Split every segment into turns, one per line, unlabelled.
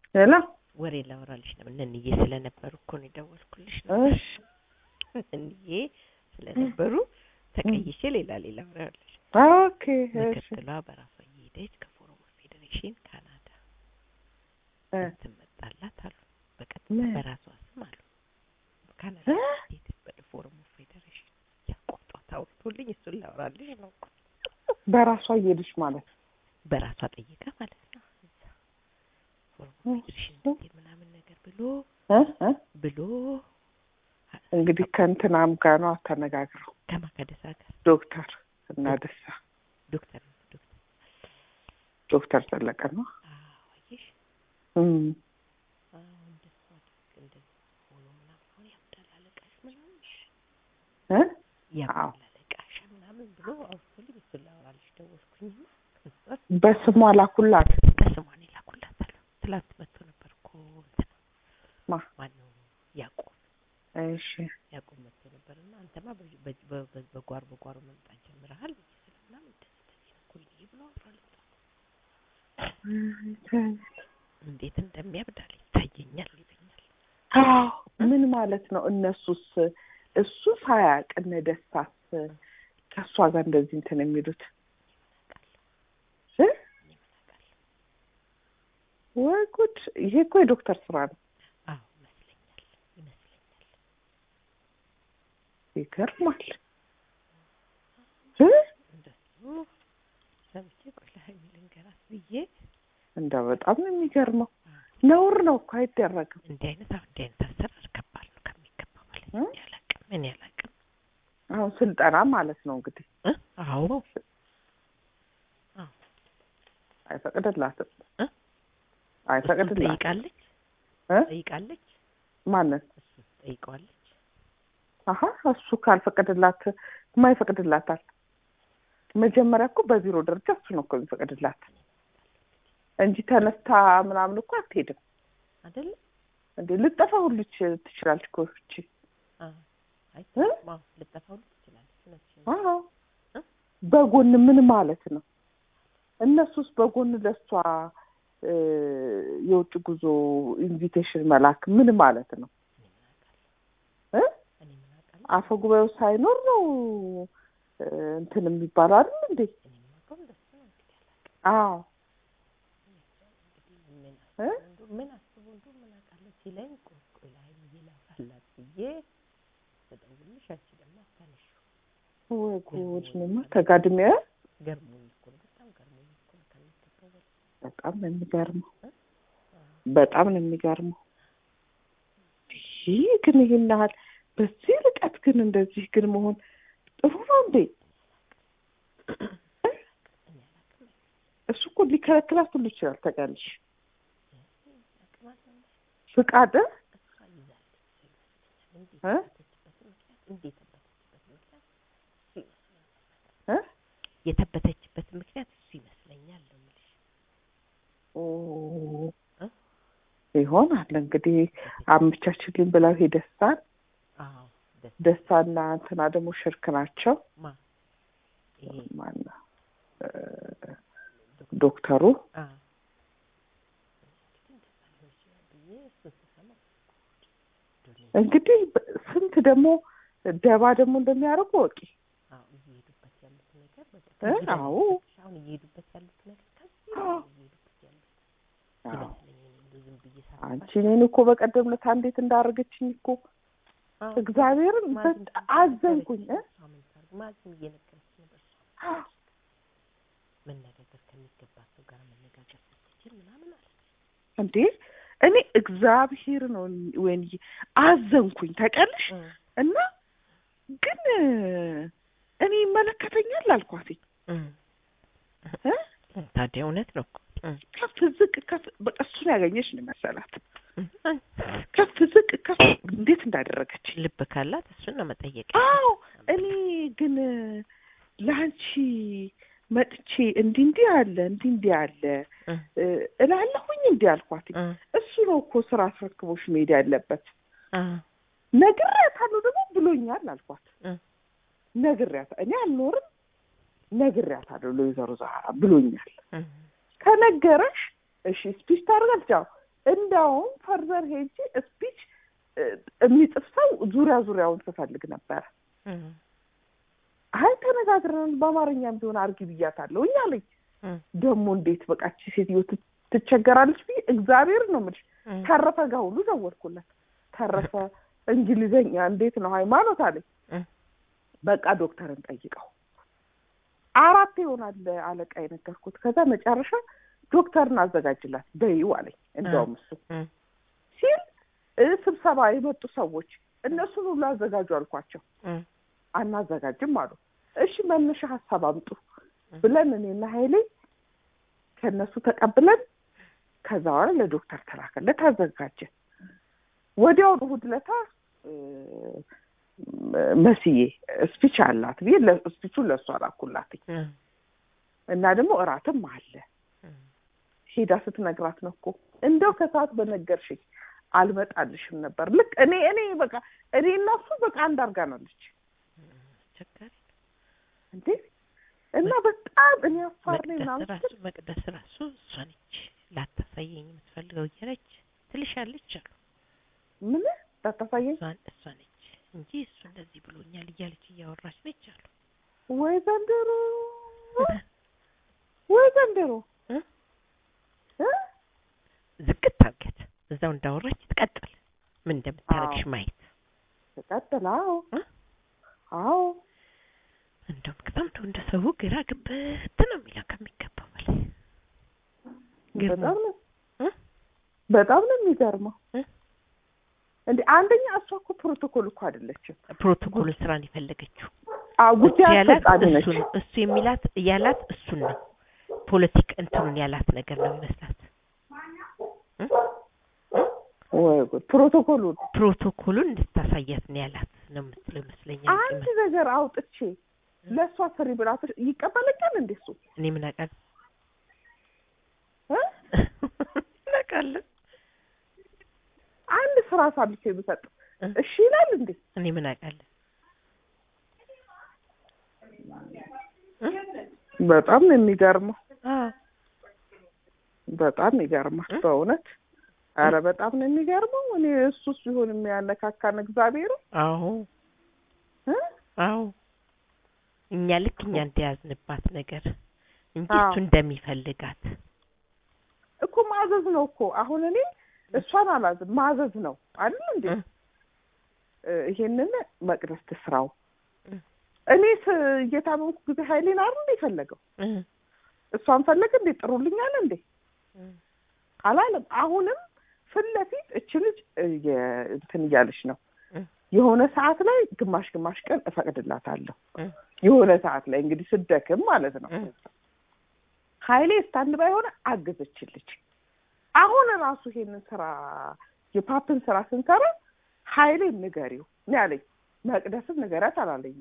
ሄሎ
ወሬ ላወራልሽ ነው። እነንዬ ስለነበሩ እኮ ነው የደወልኩልሽ ነው።
እሺ
እነንዬ ስለነበሩ ተቀይሼ ሌላ ሌላ አወራልሽ።
ኦኬ እሺ
ምክትሏ በራሷ እየሄደች ከፎረም ፌዴሬሽን ካናዳ
እ
ትመጣላት አሉ። በቀጥታ
ምን?
በራሷ ስም አሉ ካናዳ
እ?
ሄደች በፎረም ፌዴሬሽን ያቆጧት አውርቶልኝ እሱን ላወራልሽ ነው እኮ
በራሷ እየሄደች ማለት ነው።
በራሷ ጠይቃ ማለት ነው። እዛ ፎረም ፌዴሬሽን እንዴት ምናምን ነገር ብሎ
እ እ
ብሎ
እንግዲህ ከእንትናም ጋር ነው ተነጋግረው
ከማከደሳ ጋር
ዶክተር እና ደሳ
ዶክተር ዶክተር
ዶክተር ዘለቀ ነው
አዋይሽ
እም
እንደሱ አድርግ እንደዚህ ሆኖ ምናምን አሁን ያብዳል አለቃሽ ምናምን
እ
ያብዳል አለቃሽ ምናምን ብሎ አውርቶልኝ እሱን ላወራልሽ ደወልኩኝና ከዛ
በስሟ ላኩላት
በስሟን ይላኩላታል። ትላንት መጥቶ ነበር እኮ እንትና
ማ
ማነው ያዕቆብ
እሺ
ያዕቆብ መጥቶ ነበር እና አንተማ በ- በ- በ- በ- በጓሮ በጓሮ መምጣት ጀምረሃል ስለ ምናምን እንደዚህ እንደዚህ ነው እኮ ይሄ ብሎ አውራልኝ። እንዴት እንደሚያብዳል ይታየኛል ይለኛል።
አዎ ምን ማለት ነው? እነሱስ እሱ ሳያውቅ እነ ደስታስ ከእሷ ጋር እንደዚህ እንትን የሚሉት እ? ወይ ጉድ! ይሄ እኮ የዶክተር ስራ ነው።
አዎ ይመስለኛል ይመስለኛል።
ይገርማል እ?
እንደሱ ሰምቼ ቆይ ለሀይሚ ልንገራት ብዬ
እንደው በጣም ነው የሚገርመው። ነውር ነው እኮ አይደረግም።
እንዲህ አይነት አሁን እንዲህ አይነት አሰራር ከባድ ነው ከሚገባው በላይ
እ?
እኔ አላውቅም እኔ አላውቅም
አሁን ስልጠና ማለት ነው እንግዲህ
እ? አዎ
አይፈቅድላትም
እ?
አይፈቅድላትም
ጠይቃለች
እ?
ጠይቃለች
ማንን
እሱ ጠይቀዋለች
አሀ እሱ ካልፈቀድላት የማይፈቅድላታል። መጀመሪያ እኮ በቢሮ ደረጃ እሱ ነው እኮ የሚፈቅድላት እንጂ ተነስታ ምናምን እኮ አትሄድም።
አይደለ
እንዴ ልጠፋ ሁሉ ይች- ትችላለች እኮ እቺ።
አዎ አይ
እ?
አዎ ልጠፋ ሁሉ ትችላለች እውነትሽን ነው።
አዎ
እ?
በጎን ምን ማለት ነው? እነሱስ በጎን ለሷ እ፣ የውጭ ጉዞ ኢንቪቴሽን መላክ ምን ማለት ነው? እ?
እኔ ምን አውቃለሁ
አፈ ጉባኤው ሳይኖር ነው እ፣ እንትን የሚባለው አይደል እንዴ?
እኔ የማውቀው እንደሱ ነው እንግዲህ አላውቅም
አዎ
ምን
እ?
አስቦ እንደው ምን አስቦ እንደው ምን አውቃለሁ ሲለኝ ቆይ ቆይ ለሀይሚዬ ላውራላት ብዬ ስደውልልሽ አንቺ ደግሞ አታነሺው
ወይ ጉድ! እኔማ ተጋድሜ
ገርሞኝ እኮ ነው በጣም ገርሞኝ እኮ ነው ከሚገባው በላይ
በጣም ነው የሚገርመው።
እ?
በጣም ነው የሚገርመው። ይህ ግን ይህን ያህል በዚህ ርቀት ግን እንደዚህ ግን መሆን ጥሩ ነው እንዴ? እ?
እኔ አላውቅም
እሱ እኮ ሊከለክላት ሁሉ ይችላል። ታውቂያለሽ?
አቅም አለው እንዴ?
ፍቃድ እ?
እሷ ይዛለች ይመስለኛል እንዴት
እ?
የተበተችበት ምክንያት እንዴት የተበተችበት ምክንያት እሱ ይመስለኛል
እ?
የተበተችበት ምክንያት እሱ ይመስለኛል ነው የምልሽ
ኦ፣
እ?
ይሆናል እንግዲህ አመቻችልኝ ብለው ሄደሳን
አዎ ደስ
ደስታና እንትና ደግሞ ሽርክ ናቸው።
ማ ይሄ
ማነው እ፣ ዶክተሩ
አ ብዬ እሱን ስሰማ
እንግዲህ በ- ስንት ደግሞ ደባ ደግሞ እንደሚያደርጉ ወቂ
አዎ እየሄዱበት ያሉት ነገር በቃ
እ?
ከዚህ በላይ
አዎ
አሁን እየሄዱበት ያሉት ነገር ከዚህ
አዎ።
በላይ እየሄዱበት ያሉት
አዎ።
ይመስለኝ እኔ እንደው ዝም ብዬ
አንቺ
ሳስባቸው
እኔን እኮ በቀደም ዕለት እንዴት እንዳደረገችኝ እኮ
አዎ፣
እግዚአብሔርን
ማዝም
በጣም አዘንኩኝ እ?
እሷ ምን ታርግ ማዝም እየነገረች ነበር እሷ
አዎ።
መነጋገር ከሚገባት ሰው ጋር መነጋገር ስትችል ምናምን አለ
እንዴ እኔ እግዚአብሔር ነው ወይን አዘንኩኝ ታውቂያለሽ እና ግን እኔ ይመለከተኛል አልኳት እ?
ታዲያ እውነት ነው እኮ
ከፍ ዝቅ ከፍ በቃ እሱን ያገኘች ነው መሰላት ከፍ ዝቅ ከፍ እንዴት እንዳደረገች
ልብ ካላት እሱን ነው መጠየቅ
አዎ እኔ ግን ለአንቺ መጥቼ እንዲህ እንዲህ አለ እንዲህ እንዲህ አለ እ፣ እላለሁኝ እንዲህ አልኳት እሱ ነው እኮ ስራ አስረክቦሽ መሄድ ያለበት ነግሬያታለሁ ደግሞ ብሎኛል አልኳት
እ።
ነግሬያታ እኔ አልኖርም ነግሬያታለሁ ለወይዘሮ ዛህራ ብሎኛል ከነገረሽ እሺ ስፒች ታደርጋለች አዎ እንዲያውም ፈርዘር ሄጄ ስፒች የሚጽፍ ሰው ዙሪያ ዙሪያውን ስፈልግ ነበረ። አይ ተነጋግረን በአማርኛም ቢሆን አርጊ ብያታለሁ እኛ አለኝ። ደግሞ እንዴት በቃች ሴትዮ ትቸገራለች ብዬ እግዚአብሔር ነው የምልሽ። ተረፈ ጋር ሁሉ ደወልኩለት። ተረፈ እንግሊዘኛ እንዴት ነው ሃይማኖት አለኝ። በቃ ዶክተርን ጠይቀው አራት ይሆናል አለቃ የነገርኩት። ከዛ መጨረሻ ዶክተርን አዘጋጅላት በይው አለኝ። እንደውም እሱ ሲል ስብሰባ የመጡ ሰዎች እነሱን ሁሉ አዘጋጁ አልኳቸው። አናዘጋጅም አሉ። እሺ መነሻ ሀሳብ አምጡ ብለን እኔና ኃይሌ ከእነሱ ተቀብለን ከዛ በኋላ ለዶክተር ተላከለት አዘጋጀ። ወዲያውኑ እሑድ ዕለት መስዬ ስፒች አላት ብዬ ስፒቹን ለእሷ አላኩላት እና ደግሞ እራትም አለ ሄዳ ስትነግራት ነው እኮ እንደው ከሰዓት በነገርሽኝ አልመጣልሽም ነበር። ልክ እኔ እኔ በቃ እኔ እና እሱ በቃ አንድ አድርጋናለች እንዴ እና በጣም እኔ አፋር ላይ ምናምን
ራሱ መቅደስ ራሱ እሷ ነች ላታሳየኝ የምትፈልገው እያለች ትልሻለች አሉ።
ምን ላታሳየኝ
እሷ ነች እንጂ እሱ እንደዚህ ብሎኛል እያለች እያወራች ነች አሉ።
ወይ ዘንድሮ ወይ ዘንድሮ
ዝቅት ታርገት እዛው እንዳወራች ትቀጥል። ምን እንደምታረግሽ ማየት
ትቀጥል። አዎ አዎ
እንደውም በጣም እንደው እንደ ሰው ግራ ግብት ነው የሚለው ከሚገባው በላይ
በጣም ነው በጣም ነው የሚገርመው። እንደ አንደኛ እሷ እኮ ፕሮቶኮል እኮ አይደለችም።
ፕሮቶኮሉን ስራን የፈለገችው
ጉዳይ
ያላት
አስፈጻሚ ነች።
እሱ ነው። እሱ የሚላት ያላት እሱን ነው። ፖለቲክ እንትኑን ያላት ነገር ነው ይመስላት።
ወይ ጉድ! ፕሮቶኮሉን
ፕሮቶኮሉን እንድታሳያት ነው ያላት ነው የምትለው ይመስለኛል።
አንድ ነገር አውጥቼ ለእሷ ስሪ ብላት ይቀበለኛል እንዴ እሱ?
እኔ ምን አውቃለሁ
እ?
ምን አውቃለሁ
አንድ ስራ አሳልፌ ብሰጥ እሺ ይላል እንዴ?
እኔ ምን አውቃለሁ
በጣም ነው የሚገርመው።
አዎ
በጣም ይገርማል በእውነት አረ በጣም ነው የሚገርመው። እኔ እሱ ሲሆን የሚያነካካን እግዚአብሔር
አዎ
እ?
አዎ እኛ ልክ እኛ እንደያዝንባት ነገር እንጂ
አዎ።
እሱ እንደሚፈልጋት
እኮ ማዘዝ ነው እኮ አሁን እኔ እሷን አላዝም ማዘዝ ነው አይደል እንዴ?
እ፣
እ፣ ይሄንን መቅደስ ትስራው።
እ፣
እኔ ስ- እየታመምኩ ጊዜ ኃይሌን አይደል እንዴ የፈለገው?
እ፣
እሷን ፈለገ እንዴ ጥሩልኛል እንዴ
እ፣
አላለም። አሁንም ፊት ለፊት እች ልጅ እ፣ የ- እንትን እያለች ነው
እ፣
የሆነ ሰዓት ላይ ግማሽ ግማሽ ቀን እፈቅድላታለሁ።
እ፣
የሆነ ሰዓት ላይ እንግዲህ ስደክም ማለት ነው።
እ።
ኃይሌ ስታንድ ባይ ሆነ አገዘችልች። አሁን ራሱ ይሄንን ስራ የፓፕን ስራ ስንሰራ ኃይሌ ንገሪው ነው ያለኝ። መቅደስን ንገሪያት አላለኝም።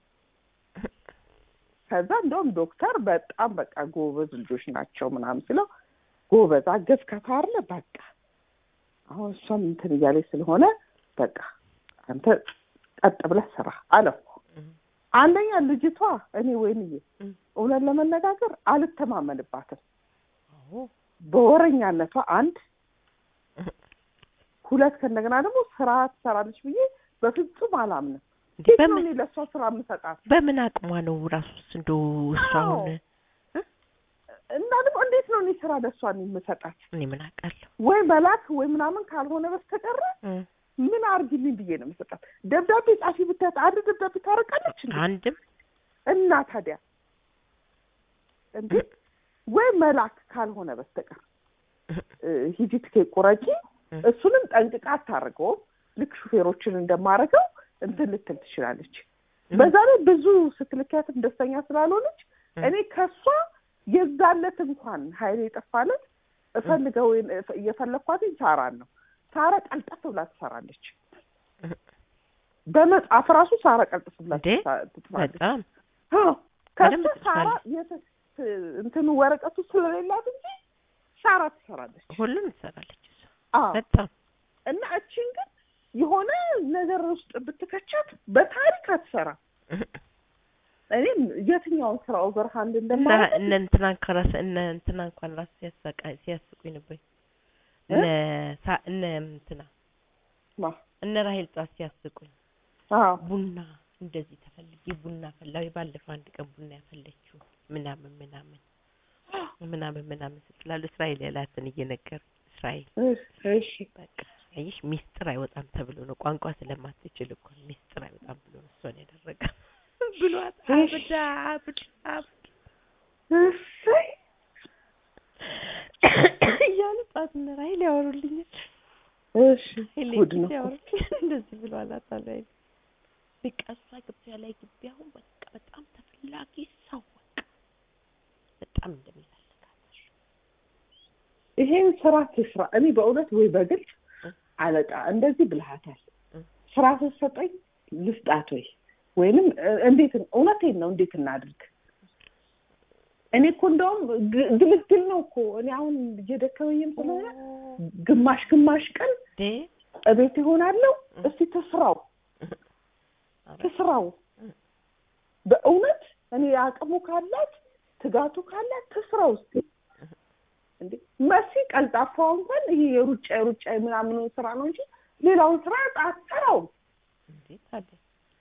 ከዛ እንደውም ዶክተር በጣም በቃ ጎበዝ ልጆች ናቸው ምናምን ስለው ጎበዝ አገዝ ከታርለ በቃ አሁን እሷም እንትን እያለች ስለሆነ በቃ አንተ ቀጥ ብለህ ስራ አለው። አንደኛ ልጅቷ እኔ ወይንዬ
እ።
እውነት ለመነጋገር አልተማመንባትም።
አዎ
በወረኛነቷ አንድ
እ፣
ሁለት ከእንደገና ደግሞ ስራ ትሰራለች ብዬ በፍጹም አላምንም።
እንዴ
እንዴት ነው
በምን
እኔ ለእሷ ስራ የምሰጣት?
በምን አቅሟ ነው ራሱስ እንደው እሱ
አዎ።
አሁን
እና ደግሞ እንዴት ነው እኔ ስራ ለእሷ የምሰጣት?
እኔ ምን አውቃለሁ
ወይ መላክ ወይ ምናምን ካልሆነ በስተቀረ
እ፣
ምን አርግልኝ ብዬ ነው የምሰጣት? ደብዳቤ ጻፊ ብታት አንድ ደብዳቤ ታረቃለች እንዴ?
አንድም
እና ታዲያ እንዴ ወይ መላክ ካልሆነ በስተቀር እ፣ ሂጂ ትኬት ቁረጪ።
እ፣
እሱንም ጠንቅቃ አታደርገውም። ልክ ሹፌሮችን እንደማደርገው እንትን ልትል ትችላለች። በዛ ላይ ብዙ ስትልኪያትም ደስተኛ ስላልሆነች
እ፣
እኔ ከሷ የዛለት እንኳን ኃይሌ የጠፋለት እፈልገው እየፈለግኳትኝ ሳራን ነው። ሳራ ቀልጠፍ ብላ ትሰራለች።
እ፣
በመጽሐፍ ራሱ ሳራ ቀልጠፍ ብላ
እንዴ?
ትሳ- ትጽፋለች።
በጣም
አዎ፣ ከሱ
በደንብ
ሳራ
ትጽፋለች።
የተ- እንትኑ ወረቀቱ ስለሌላት እንጂ ሳራ ትሰራለች።
ሁሉም ትሰራለች እሷ
አዎ
በጣም
እና እቺን ግን የሆነ ነገር ውስጥ ብትከቻት በታሪክ አትሰራ። እኔም የትኛውን ስራ ኦቨርሃንድ
እና
እንደማለት
እነ እንትና ከራስ እነ እንትና እንኳን ራሱ ሲያሳቃ ሲያስቁኝ ነበር። እነ ሳ- እነ እንትና
ማ
እነ ራሄል ጧት ሲያስቁኝ
አዎ
ቡና እንደዚህ ተፈልጌ ቡና ፈላዊ ባለፈው አንድ ቀን ቡና ያፈለችው ምናምን ምናምን ምናምን ምናምን ስትላሉ እስራኤል ያላትን እየነገሩ እስራኤል
እሺ
በቃ አየሽ ሚስጥር አይወጣም ተብሎ ነው ቋንቋ ስለማትችል እኮ ነው ሚስጥር አይወጣም ብሎ ነው እሷን ያደረገ ብሏት አብዳ አብዳ አብዳ
እሰይ
እያሉ ጧት እነ ራሄል ያወሩልኛል
እሺ
ሄሌ
ጉድ ነው እኮ።
ያወሩልኛል እንደዚህ ብሎ አላታል አይደል በቃ እሷ ግቢያ ላይ ግቢ አሁን በቃ በጣም ተፈላጊ ሰው በቃ በጣም እንደሚፈልጋት
ይሄን ስራ ትስራ። እኔ በእውነት ወይ በግልጽ
እ።
አለቃ እንደዚህ ብልሃታል
እ።
ስራ ስትሰጠኝ ልስጣት ወይ ወይንም እ፣ እንዴት እውነቴን ነው እንዴት እናድርግ? እኔ እኮ እንደውም ግ- ግልግል ነው እኮ እኔ አሁን እየደከመኝም ስለሆነ ግማሽ ግማሽ ቀን
ዴ
እቤት ይሆናለሁ።
እ።
እስቲ ትስራው
ኧረ
ትስራው
እ።
በእውነት እኔ አቅሙ ካላት ትጋቱ ካላት ትስራው እስቲ እንዴ መሲ ቀልጣፋዋ እንኳን ይሄ የሩጫ የሩጫ ምናምኑ ስራ ነው እንጂ ሌላውን ስራ አትሰራውም።
እንዴ ታዲያ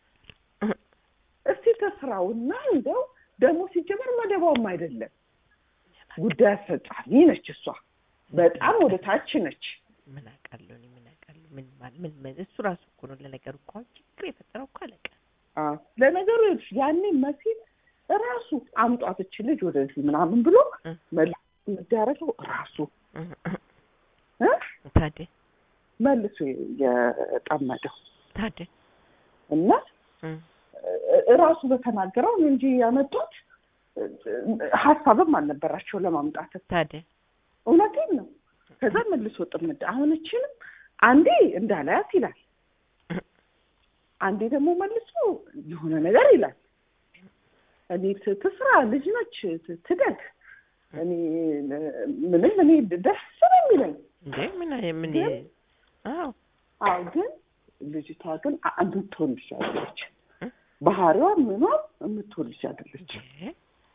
እስቲ ተስራውና እንደው ደግሞ ሲጀመር መደቧም አይደለም ጉዳይ አስፈጻሚ ነች እሷ። በጣም ወደ ታች ነች።
ምን አውቃለሁ እኔ ምን አውቃለሁ ምን ማለት ምን ምን እሱ ራሱ እኮ ነው ለነገሩ እኮ አሁን ችግር የፈጠረው እኮ አለቃ
አዎ ለነገሩ ይኸውልሽ ያኔ መሲል ራሱ አምጧት እች ልጅ ወደዚህ ምናምን ብሎ
እ።
መልሶ የሚያደርገው ራሱ
እ፣
እ?
ታዲያ
መልሶ የጠመደው
ታዲያ
እና
እ፣
እ- ራሱ በተናገረው ነው እንጂ ያመጡት እ- ሀሳብም አልነበራቸው ለማምጣት።
ታዲያ
እውነቴን ነው። ከዛ መልሶ ጥምድ አሁን እችንም አንዴ እንዳላያት ይላል፣ አንዴ ደግሞ መልሶ የሆነ ነገር ይላል። እኔ ት- ትስራ ልጅ ነች ት- ትደግ። እኔ እ- ምንም እኔ ደስ ነው የሚለኝ።
እንዴ ምን ምን
ግን-
አዎ
አዎ ግን ልጅቷ ግን አ- የምትሆን ልጅ አይደለች።
እ?
ባህሪዋ ምኗም የምትሆን ልጅ አይደለች።
እንዴ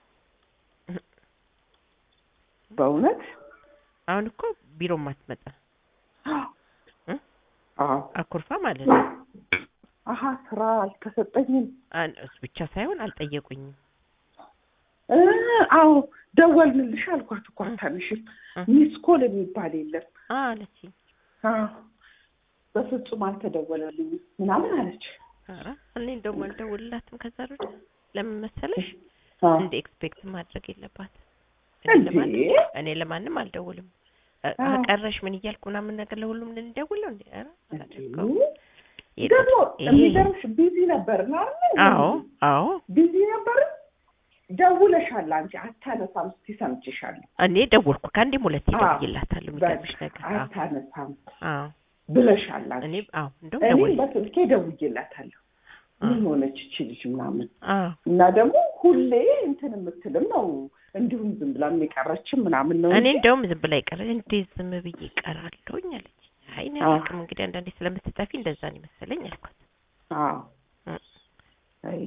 በእውነት
አሁን እኮ ቢሮ ማትመጣ እ?
አዎ
አኩርፋ ማለት ነው
አሀ ስራ አልተሰጠኝም።
አን- እሱ ብቻ ሳይሆን አልጠየቁኝም
እ አዎ ደወልንልሽ አልኳት እኮ አታነሽም።
እ።
ሚስ ኮል የሚባል የለም።
አ አለችኝ
አዎ በፍጹም አልተደወለልኝም ምናምን አለች።
ኧረ እኔ እንደውም አልደውልላትም ከዛ ሩድ ለምን መሰለሽ
አዎ
እንደ ኤክስፔክት ማድረግ የለባት እኔ
እንዴ?
ለማንም እኔ ለማንም አልደውልም እ፣
አዎ።
ከቀረሽ ምን እያልኩ ምናምን ነገር ለሁሉም ልንደውለው እንዴ ኧረ አላደርገውም
እንዴ?
ይሄ
ደግሞ
ይሄ-
የሚገርምሽ ቢዚ ነበር ነው አይደል?
አዎ አዎ
ቢዚ ነበር። ደውለሻል አንቺ አታነሳም። እስኪ ሰምቼሻለሁ።
እኔ ደወልኩ ከአንዴም ሁለቴ
አዎ።
ደውዬላታለሁ የሚገርምሽ ነገር አዎ
አታነሳም
አዎ
ብለሻል አንቺ።
እኔ አዎ እንደውም
እኔም
ደውል
በስልኬ ደውዬላታለሁ። ምን ሆነች እቺ ልጅ ምናምን
አዎ
እና ደግሞ ሁሌ እንትን የምትልም ነው እንዲሁም ዝም ብላ የቀረችም ምናምን ነው
እኔ
እንጂ
እንደውም ዝም ብላ ይቀረ እንዴት ዝም ብዬ እቀራለሁኝ አለች። አይ እኔ
አዎ።
አላውቅም እንግዲህ አንዳንዴ ስለምትጠፊ እንደዛ ነው መሰለኝ አልኳት።
አዎ
እ።
አይ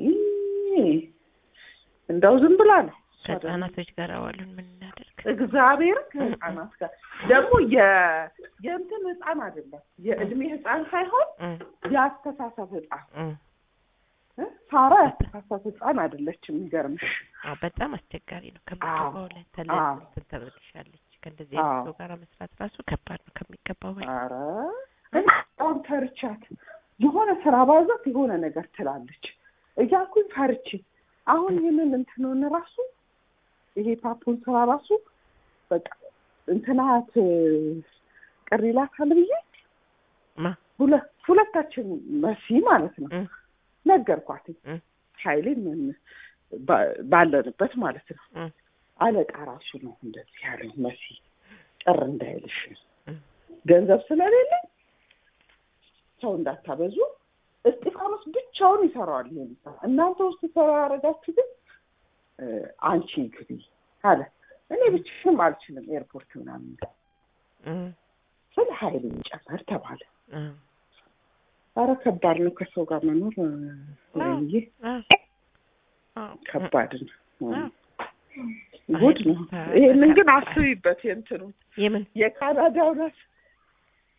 እንደው ዝም ብላ ነው እሷ ደግሞ።
ከህጻናቶች ጋር አዋሉን ምን እናደርግ?
እግዚአብሔር ከህፃናት ጋር ደግሞ የ የእንትን ህፃን አይደለም የእድሜ ህፃን ሳይሆን
እ
የአስተሳሰብ ህፃን
እ
እ? ሳራ የአስተሳሰብ ህፃን አይደለችም። የሚገርምሽ
አዎ በጣም አስቸጋሪ ነው። ከሚገባው ላይ ተለ
አዎ።
እንትን ተብልሻለች። ከእንደዚህ አይነት
አዎ።
ሰው ጋር መስራት ራሱ ከባድ ነው ከሚገባው በላይ።
ኧረ እኔ በጣም ፈርቻት የሆነ ስራ ባዛት የሆነ ነገር ትላለች እያልኩኝ ፈርቼ አሁን ይህንን እንትኑን ራሱ ይሄ ፓፑን ስራ ራሱ በቃ እንትናት ቅር ይላታል ብዬ
ማ
ሁለ- ሁለታችን መሲ ማለት ነው
እ
ነገርኳት።
እ
ኃይሌ ምን ባ- ባለንበት ማለት ነው
እ
አለቃ ራሱ ነው እንደዚህ ያለው መሲ ቅር እንዳይልሽ
እ
ገንዘብ ስለሌለኝ ሰው እንዳታበዙ እስጢፋኖስ ብቻውን ይሰራዋል ይሄን ስራ እናንተ ውስጥ ሰራ ያደረጋችሁ ግን እ፣ አንቺ ግቢ አለ እኔ ብቻሽንም አልችልም ኤርፖርት ምናምን
እ
ስለ ኃይል ጨመር ተባለ
እ
ኧረ ከባድ ነው ከሰው ጋር መኖር እ፣ ወይዬ
አ አዎ
ከባድ ነው
አዎ
ጉድ ነው
አይ፣
ይሄንን ግን አስቢበት የእንትኑ
የምን
የካናዳውን አስ-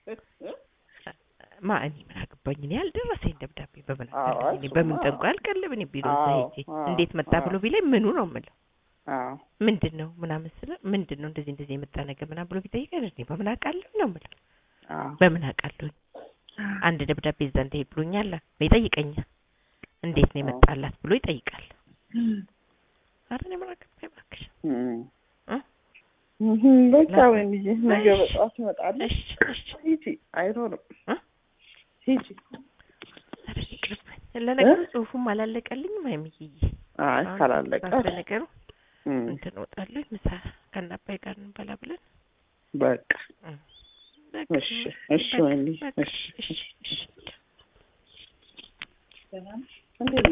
ማ እኔ ምን አገባኝ? እኔ ያልደረሰኝ ደብዳቤ በምን
አዎ፣
አገባኝ? እኔ
እሱማ
በምን
አዎ።
ጠንቋይ አልቀልብ እኔ ቢሮ እዛ
አዎ፣
ሄጄ
አዎ፣
እንዴት መጣ
አዎ።
ብሎ ቢለኝ ምኑ ነው የምለው?
አዎ
ምንድን ነው ምናምን ስለ ምንድን ነው እንደዚህ እንደዚህ የመጣ ነገር ምናምን ብሎ ቢጠይቀኝ እኔ በምን አውቃለሁ ነው የምለው።
አዎ
በምን አውቃለሁኝ? አንድ ደብዳቤ እዛ እንደሄድ ብሎኛል ይጠይቀኛል። እንዴት ነው የመጣላት ብሎ ይጠይቃል። ኧረ እኔ ምን አገባኝ እባክሽ።
እም።
እ?
እም፣ በቃ ወይንዬ ነገ
እሺ።
በጠዋት እመጣለሁ።
እሺ እሺ
ሂጂ፣ አይኖርም
እ?
ሂጂ።
ኧረ ይቅርብኝ። ለነገሩ ጽሁፉም አላለቀልኝም አይምዬ።
አይ
አሁን
ካላለቀ
ለነገሩ
እም፣
እንትን እወጣለሁ ምሳ ከአባይ ጋር እንበላ ብለን
በቃ
እ። በቃ
እሺ፣
በቃ
እሺ ወይንዬ፣
በቃ
እሺ፣
እሺ እሺ
እንዴት